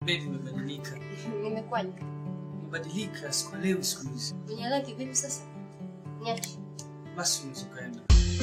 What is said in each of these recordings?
Baby, umebadilika. Nimekwaje? Umebadilika, sikuelewi siku hizi. Unielewa kivipi sasa? Niache. Basi unaweza ukaenda.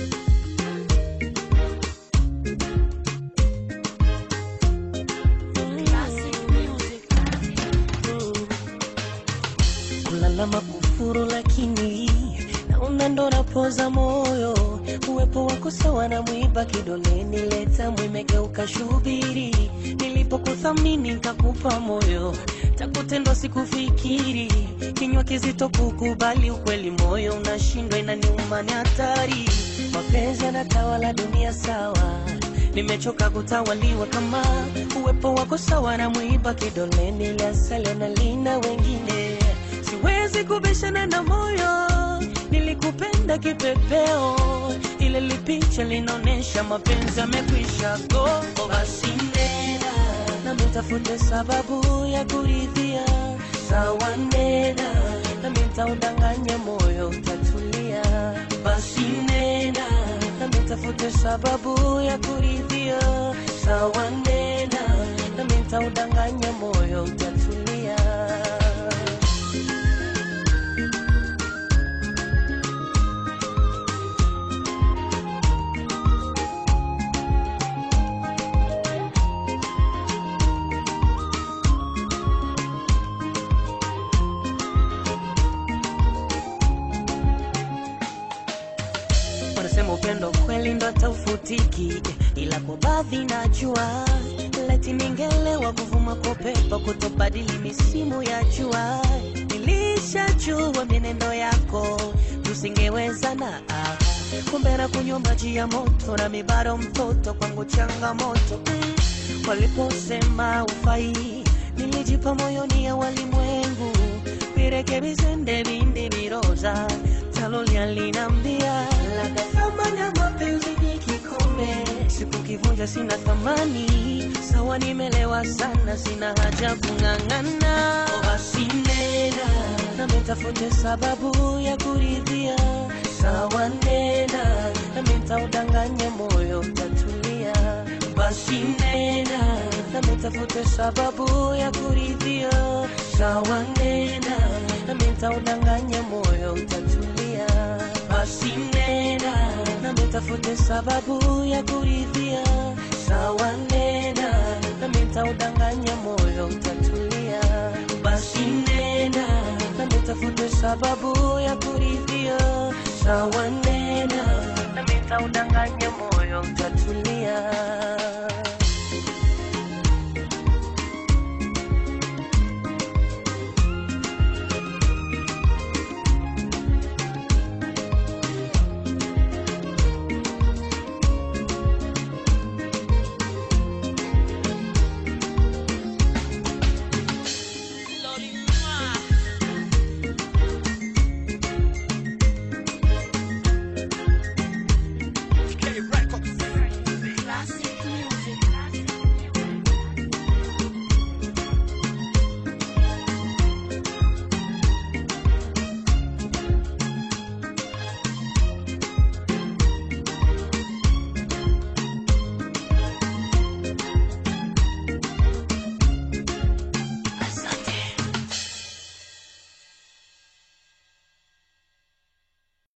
kulalama kufuru, lakini naona ndo napoza moyo. Uwepo wako sawa na mwiba kidoleni, leta mwimegeuka shubiri. Nilipokuthamini nikakupa moyo, takutendwa sikufikiri. Kinywa kizito kukubali ukweli, moyo unashindwa, inaniuma, ni hatari. Mapenzi yanatawala dunia, sawa nimechoka kutawaliwa kama uwepo wako sawa na mwiba kidoleni, ile asali na lina wengine. Siwezi kubishana na moyo, nilikupenda kipepeo, ile lipicha linaonyesha mapenzi yamekwisha go. Basi nena na mitafute sababu ya kuridhia, sawa nena na mitaudanganya moyo utatulia. Basi nena na mitafute sababu ya kuridhia, sawa nena na mitaudanganya moyo utatulia. Wanasema upendo kweli ndo taufutiki, ila kwa baadhi najua leti ningelewa kuvuma kwa pepo kutobadili misimu ya jua. Nilishajua mienendo yako tusingewezana, ah. kumbe na kunywa maji ya moto na mibaro mtoto kwangu changamoto mm. Waliposema ufai nilijipa moyoni ya walimwengu virekebishe ndevinde viroza talolia linambia labda thamani ya mapenzi ni kikombe sikukivunja sina thamani sawa nimelewa sana sina haja kung'ang'ana basi nena na mitafute sababu ya kuridhia sawa nena na mitaudanganya moyo utatulia basi nena na mitafute sababu ya kuridhia sawa nena na mitaudanganya moyo utatulia basi nena na mitafute sababu ya kuridhia sawa nena na mitaudanganya moyo utatulia basi nena na mitafute sababu ya kuridhia sawa nena na mitaudanganya moyo utatulia